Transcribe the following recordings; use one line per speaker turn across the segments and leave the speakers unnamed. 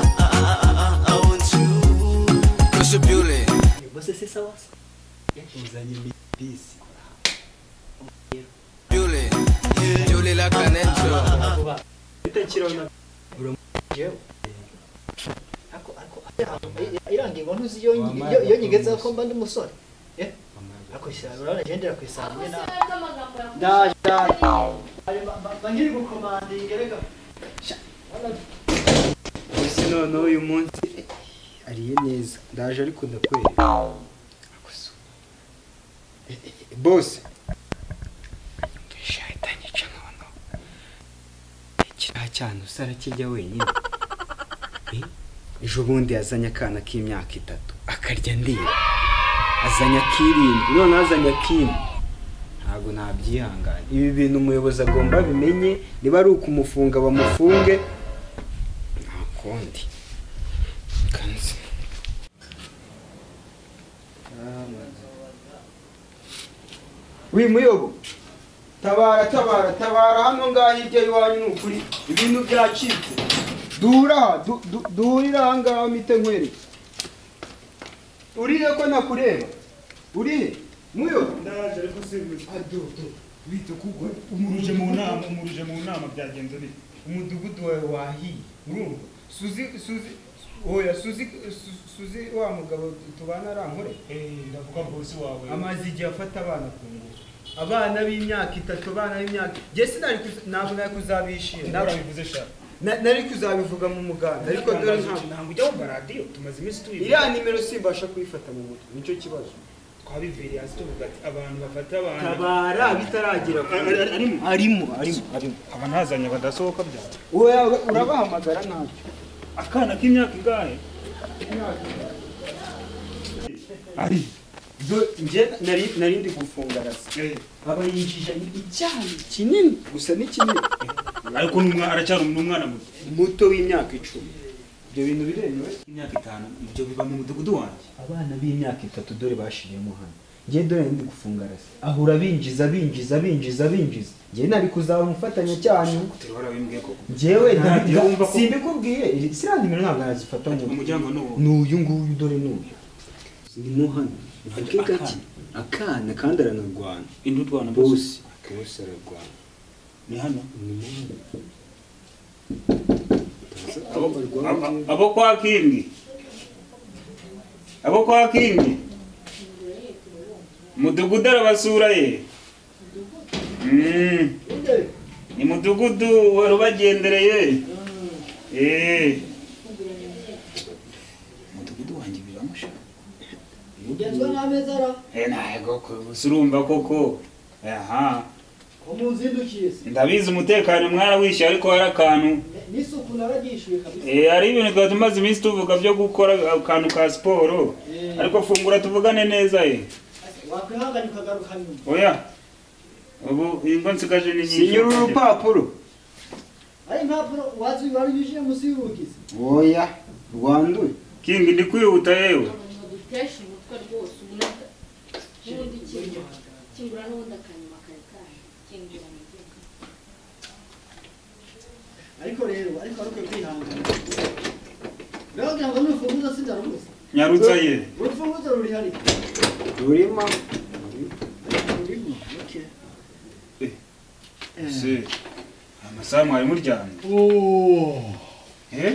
I want you. Monsieur Biolay.
Você se sawasawa uzanye bisi
Biolay. Biolay la canette.
kuba bitakirona uramujewe
ariko ariko irangiye ngo ntuzi iyo iyo- iyo nyigezeho ko mba ndi umusore eh ariko ishyamba urabona ngendera ku isanga imwe nawe ndaje ndaje mba ngiri gukomandinga reka
gusa noneho uyu munsi ariye neza ndaje ariko ndakwereka Akoso. Eh, eh, bose shahitanye ica noneho kiriya cyana usara kijya wenyine Eh, ejo bundi yazanye akana k'imyaka itatu akarya ndiye azanye akirindwi noneho azanye akindi ntabwo nabyihangana ibi bintu umuyobozi agomba bimenye niba ari ukumufunga bamufunge nta kundi kanzi wi muyobo tabara tabara tabara hano ngaha hirya y'iwanyu ni ukuri ibintu byacitse dura aha du- du- durira aha ngaha mpite nkwereke urire ko nakureba urire muyobo
ndaje ariko simbuze
bita kugwa
umuruje mu nama umuruje mu nama byagenze bite
umudugudu wawe wahiye urumva suzi suzi oya suzi Su- suzi wa mugabo tubana arankore
Eh, ndavuga bosi wawe
amaze igihe afata abana ku ngufu abana b'imyaka itatu abana b'imyaka njye sinari kuza- ntabwo nari kuzabishima ntabwo-
bivuze sha
na- nari kuzabivuga mu muganda ariko dore ntabwo
ntabwo ujya mu maradiyo tumaze iminsi tubivuga
iriya nimero simbasha kuyifata mu mutwe nicyo kibazo
twabibereye hasi tuvuga ati abantu bafata abantu
tabara bitaragera ku
arimo
arimo arimo
aba ntazanye badasohoka byawe
wowe urabahamagara ntabyo
akana k'imyaka ingahe ari
njye nari nari ndi gufunga rasa
Eh,
aba yinjijanye icyayi kinini gusa ni kinini
ariko ni umwa- aracyari um- ni umwana muto
muto w'imyaka icumi ibyo bintu biremewe
imyaka itanu ibyo biba mu mudugudu wanjye
abana b'imyaka itatu dore bashiriyemo hano njye dore nari ndi gufunga rasa ahura binjiza binjiza binjiza binjiza njye nari kuzaba umufatanyacyaha
terora wimbwiye koko
njyewe
Ntabwo
nda-
wumva ko-
simbikubwiye siriya nimero ntabwo nazifata mu
umuryango ni uwo
ni uyu nguyu dore ni uyu ni mo hano vuge gake akana kandi aranarwana
indi utwana bose
bose bose ararwana
ni hano
ni mo hano
abo abo- abo kwa kingi abo kwa kingi mudugudu arabasura ye Mm. ni mudugudu wari ubagendereye Eh. mudugudu wanjye biramusha
ugenzwa n'ameza ara
Eh, ntabwo surumva koko aha
ko muzindukiye se
ndabizi umutekano mwarawishyuye ariko hari akantu
n'isuku naragishyuye kabisa
Eh, hari ibintu twari tumaze iminsi tuvuga byo gukora akantu ka siporo
Eh.
ariko fungura tuvugane neza ye
wakwihangana ukagaruka nyuma
oya ubu ingo nsigaje ni nyinshi
sinyura urupapuro
ari impapuro wazi warunyujije munsi y'urugi
oya rwanduye
kingi ndi kwihuta yewe
dutesha umutwe rwose ubundi n'ubundi kingura kingura n'ubundi akanyuma kare kare kingura ni igihugu
ariko rero ariko ariko kwihangana ndagira ngo n'urufunguzo sindarubuze
nyarutsa ye
urufunguzo ruri hari
rurimo
rurimo okay
Se, amasaha mwari muryamye Eh?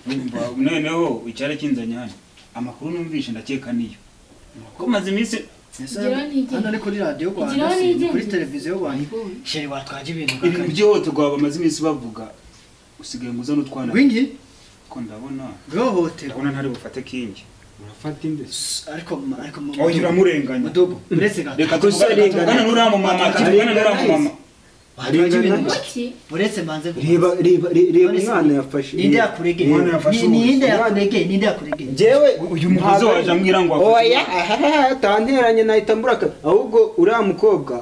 Urumva, noneho icyari kinzanye hano amakuru numvishe ndakeka niyo ko maze iminsi
Ngira nijye.
hano ni kuri radiyo
Ngira
rwanda si
nijye.
kuri televiziyo rwanda sheri watwaje ibintu
ibintu
kakanye
by'ihohoterwa bamaze iminsi bavuga usigaye ngo uzane utwana
rwingi
ko ndabona
rwohoterwa
ndabona ntari bufate kingi
urafata indeso
ariko mu- ariko mu-
oya uramurenganya
mudobo uretse gato
reka tuvugane tuvugane n'uramumama tuvugane n'uramumama
watwaje ibintu
iki
uretse mbanze kubaza.
reba reba re- reba
None se
umwana yafashe
ninde yakuregeye
Umwana yafashe
Ni- ninde
ubusa.
yakuregeye ninde yakuregeye
njyewe
uyu mukozi
ntabwo-
waje ambwira ngo afate
oya ahaha tanteranye nahita mburaka ahubwo uriya mukobwa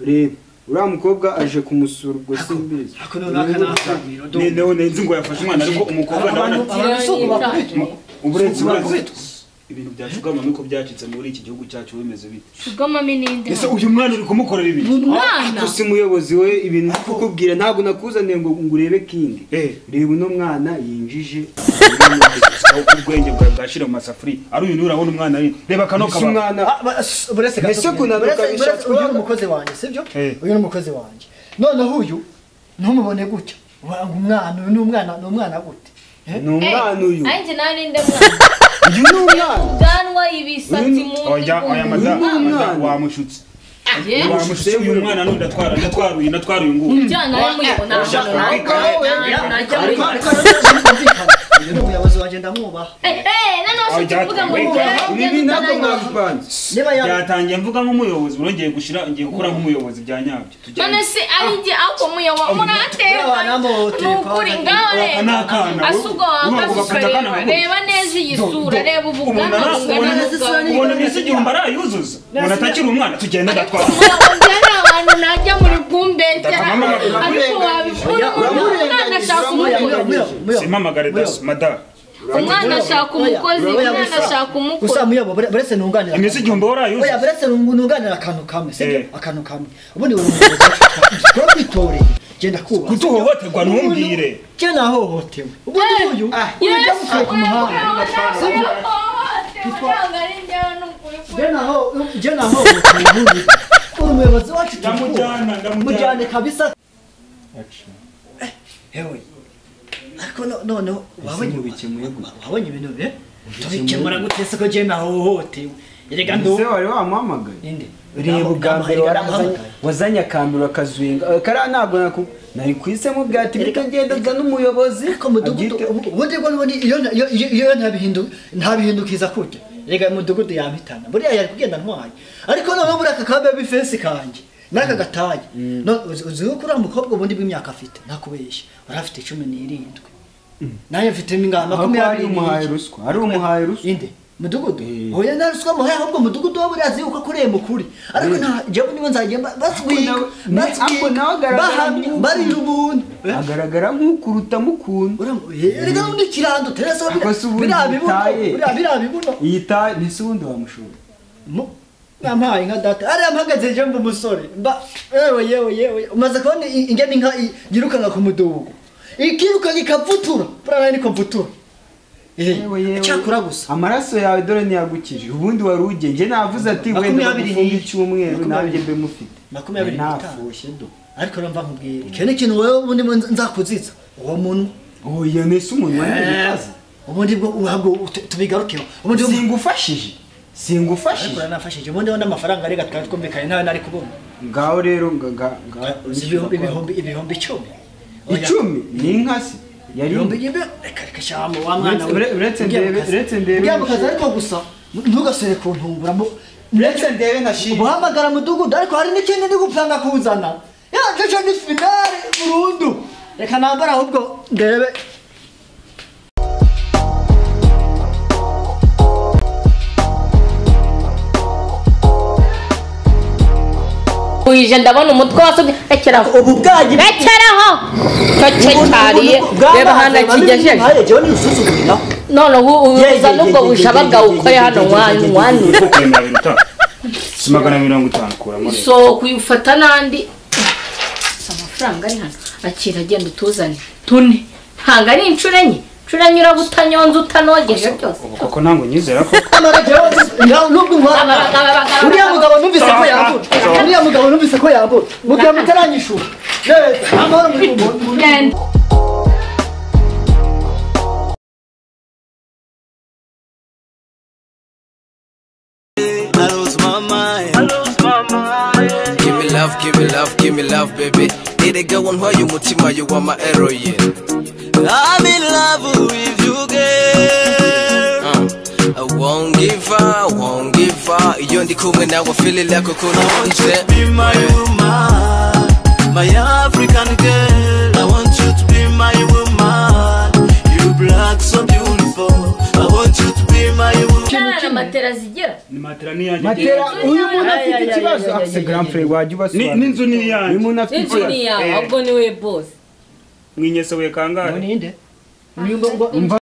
reba uriya mukobwa aje kumusura ubwo simbizi
ako noneho aka ni akamiro dobo
noneho nzi ngo yafashe umwana ariko umukobwa ndabona
abantu abantu si uko bakubitwa
uburenzi
uburenzi
burenze ibintu bya shugama nuko byacitse muri iki gihugu cyacu bimeze bite
Sugamami ni inde
ese
hano?
uyu mwana uri kumukorera ibi
Ni umwana
gusa umuyobozi we ibintu ari kukubwira ntabwo nakuzaniye ngo ngo urebe kindi
Eh.
reba uno mwana yinjije
ubwenge bwawe bwashira mu masafuriya ari uyu niwe urabona umwana ari reba kano
mbese
kaba
umwana
buretse
Mbese kunanura ukabishaka
uyu
kugira
ni
ngo-
umukozi wanjye sibyo
Eh.
uyu ni umukozi wanjye noneho uyu ntumubone gutya ubanga umwana uyu ni umwana ni umwana gute Eh?
ni umwana uyu
Anjye nari nde mwana?
uyu ni umwana
Ubwanwa, ibisatsi mu
oya oya
Uyu ni
madamu
umwana.
wamushutse
ye?
wamushutse uyu mwana ntudatwara ndatwaruye natwaruye ngubu
Ujyana we muri bo ntabwo
Ushaka
nabona.
kwika-
Najya muri
ariko
bo.
ariko ariko uyu ni umuyobozi wanjye ndamwubaha
Eh, eh, noneho
Oya,
ushaka kuvuga ngo
wika-
ubwanwa bwe
ibi ntabwo
butanayoba.
mwabipanze
niba ya
byatangiye mvuga nk'umuyobozi urongeye gushira ngiye gukora nk'umuyobozi bya nyabyo
none se ahinge akomuye wa
Uriya
muratera
wanambo
ni ukuri
telefone.
ngawe
Aka ni akana, we.
asubwo
Urumva ako
wangasuka
gafite akana
reba
kaguru.
reba neza iyi
Do-
sura
do.
reba
Umuntu
ubugana
arasura
bungana
neza
n'ubwawe
ubona mbese igihumbi arayuzuza umuntu atakiri umwana tugenda ndatwara
mujyana abantu najya muri kumbegera
Mama, mama,
ariko wabikora umwana ashaka
Muyo, muyo,
umukozi
muyo, muyo.
simpamagare daso madamu
umwana ashaka umukozi umwana
Oya, gusa-
ashaka umukozi
gusa muyobo bure- buretse nunganira
iminsi igihumbi
oya
warayuzuza
buretse nunganira akantu kamwe sibyo
Eh.
akantu kamwe ubundi buri muntu tuba twitoreye genda kubaha
kutuhohoterwa ntumbwire
cyo nahohotewe ubundi
Eh,
uyu
ah,
uyu
Yesu,
yamukuye ku muhanda
urabona ko ntabwo ari njyewe ni ukuri
jya
kwe.
naho jya nahohotewe ubundi uri umuyobozi wacu
Ndamujyana,
tukubaha
ndamujyana.
mujyane kabisa hewe ariko no- noneho wabonye
mubikemuye gute?
wabonye ibintu eh tubikemura gute se ko jya nahohotewe erega ndu
ese wari wamuhamagaye
ninde
reba ubwa mbere warazanye-
waramuhamagaye
wazanye akantu bakazuyenga Eh, kariya ntabwo naku- nari kuhisemo bwa ati
Erega-
bikagendaga n'umuyobozi
ariko mudugudu
abyite-
ubu- ubundi bwo nubundi iyo na- iyo- iyo- iyo ntabihindu- ntabihindukiza kurya rega mudugudu yampitana buriya yari kugenda ntwaye ariko noneho buriya aka kabe bifensi kanjye n'aka gataye No- uzi uzi yuko uriya mukobwa ubundi bw'imyaka afite ntakubeshya wari afite cumi n'irindwi nanjye mfite ingana
Aho ko ari
makumyabiri
umuhaye
n'irindwi.
ruswa ari umuhaye ruswa
inde mudugudu
Eh.
oya nta ruswa muhaye ahubwo mudugudu wowe urazi yuko akoreye mukuri ariko nta jyewe niba nzajya ba- baswika
nawe- ni- ariko
baswika
nawe agaragara
bahamya
nk'uko-
barira ubuntu Eh?
agaragara nk'ukuruta mukunda
Uramu- Eh, Erega undi kirando teresa
Ako si ubundi
biriya bibuno
bitaye.
biriya- biriya bibuno
iyi taye ntise ubundi wamushora
Mu- nampaye nka data ariya mpagaze je mba umusore mba yewe yewe yewe umaze kubona i- ingene inka i- yirukanga ku mudugudu ikirukanga ikapfutura buriya nayo niko mfutura Eh,
Yewe, yewe.
cyakora gusa
amaraso yawe dore ntiyagukije ubundi wari ugenge navuze ati wenda
Makumyabiri
bagufunga
n'iyi.
icyumweru nanjye mbe mufite
makumyabiri n'itanu
nafushye do
ariko numva nkubwira icyo ni ikintu wowe ubundi bwo nza- nzakuziza uwo munwa
oya ntise umunwa n'ibibazo
ubundi bwo uhabwo tu- tubigarukeho ubundi bwo-
singufashije
ariko
singufashije
uranafashije ubundi ubona amafaranga arega twari twumvikanye nawe nari kubona
ngaho rero nga nga nga
Uzi ibihumbi ibihumbi ibihumbi icumi Oya,
icumi ni inka se yari
ibihumbi ibi reka reka shyamba wa mwana
Uretse- ure- uretse
Ujya mu
ndebe-
kazi.
uretse ndebe
Ujya mu
wishyura.
kazi ariko gusa ntugasore ku ntungura mu
uretse ndebe nashimye
guhamagara mudugudu ariko hari n'ikindi ndi gupanga kuzana yajeje ni finale burundu reka nambara ahubwo ndebe
wije ndabona umutwe wasobye rekeraho
ubu bwagiye
rekeraho cyo cyariye reba hano kigejeje
jewe nisusugurira
none ubu
Ye,
uza
ye,
n'ubwo
ye, ye,
bushabaga
ye, ye,
ukore
ye,
hano
ye, ye, ye,
wanyu
ye,
wanyu
uko kuri mirongo itanu si magana mirongo itanu kuramo rero
so kuyifata n'andi amafaranga ari hano akira agenda utuzane tune ntabwo ari inshuro enye inshuro enye uraba utanyonze utanogeje byose
koko ntabwo nyizera ko
amara jewe ngaho nubwo nkwara uriya mugabo numvise ko yambura uriya mugabo numvise ko yambura mugabo mutaranyishura neza amahoro muri mu
Genda.
I lost my mind. Give me love, give me love, give me love, baby. Need a girl on you, Mutima, you are my heroine. I'm in love with you, girl. I won't give up, won't give up. You're the cool now, I feel it like a cool once. Be my woman, my African girl. I want you to be my woman. You black, so beautiful. I want you to be my woman.
Nta matera zigera
ni matera niyanjye
matera uyu muntu
Ay,
afite
ay, ay,
ikibazo
ay, ay,
afite
ay,
grand
ay,
frere wajya
Ni-
ubasobanurira
n'inzu ni iyanjye.
uyu muntu afite
inzu
ikibazo
ni yawe
Eh.
ahubwo ni we bose
mwinyesoboye kangahe
ninde uyu mba- mba-
umva